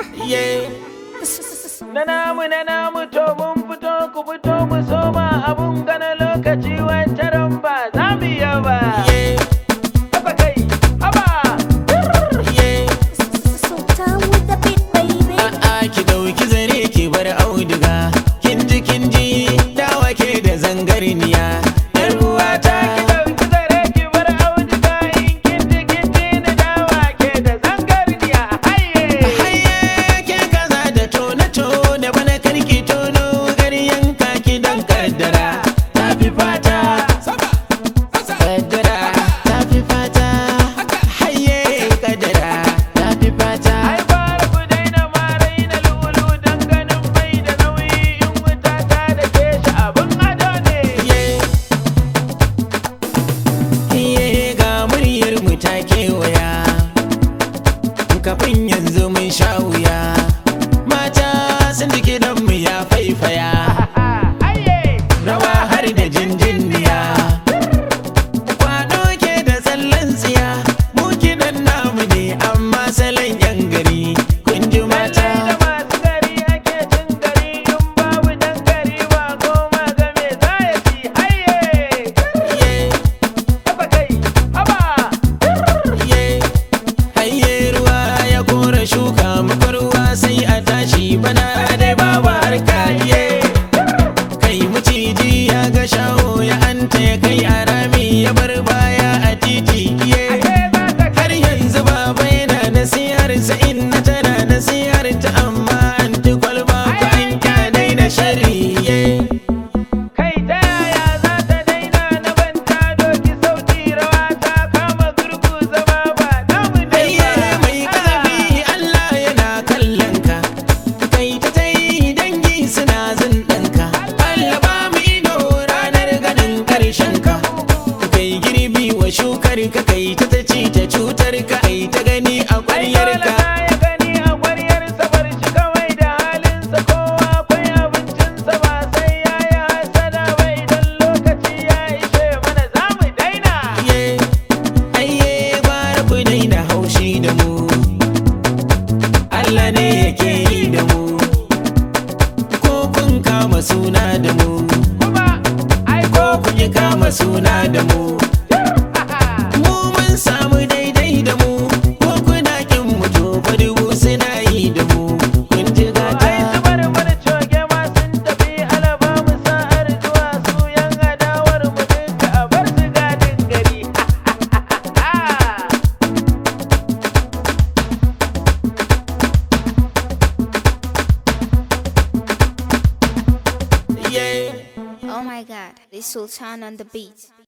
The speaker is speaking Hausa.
Na namu na namu to mun fito ku fito mu soma abun gana lokaci wancan ba za mu yi ba. Haba kai, haba. Sultan with the beat, baby. A'a ki dauki zare ki bar auduga kin ji kin ji dawa ke da zangarniya yar uwata Ki ɗauki zare ki bar auduga in kin ji kin ji na dawa ke da zangarniya. Haye. haye ke kaza da tona tona bana karki tono garyan ki dan kaddara ta fi fata kaddara ta fi fata haye kaddara ta fi fata Ai fara ku daina ma raina lulu dan ganin bai da nauyi in wuta ta da ke shi abun ado ne. Iye ga muryar mu ta kewaya Kafin yanzu mun sha wuya Mata sun jiki mu ya faifaya Haye. Rawa har da jinjinniya Kwado ke da tsallen tsiya Mu kiɗan namu ne amma salon yan gari Kun ji mata Lallai da masu gari ake cin gari in babu dan gari ba goma ga me za ya ci haye. Iye, Haba kai, haba. iye. Hayye ruwa ya kora shuka muka ruwa sai a tashi bana dai babu harka iye. kai maciji ya ga shaho ya anta ya kai a rami ya bar baya a titi iye Ashe za ka har yanzu baba yana nasihar sa inna tana nasihar ta amma an ti kwalba ko an kyanai na shari iye kai ta yaya za ta daina na banta doki sauti rawa ta kama gurgu zama ba namu ne ayye ba. mai kazafi Allah yana kallon ka kai ta ta yi dangi suna zindanka Allah ba mu ido ranar ganin karshen ka kai girbi wa shukar ka kai ta ta ci ta cutar ka ai ta gani a Ai kwaryar dole ka na ya gani a ƙwaryarsa bar shi kawai da halinsa kowa akwai abincinsa ba sai ya yi hasada ba idan lokaci ya ishe mana za mu daina. Iye, ayye bara ku daina haushi da mu Allah ne yake yi da mu ko kun kama suna da mu Kuma ai ko kun yi kama suna da mu mu mun samu daidai da mu ko kuna kin mu to fa dubu suna yi da mu kun ji ai gata su bar mana coge ma sun tafi alaba mu sa'ar zuwa su yan adawar mu dinka a bar su gadin gari. yeah Oh my god, this Sultan on the beat.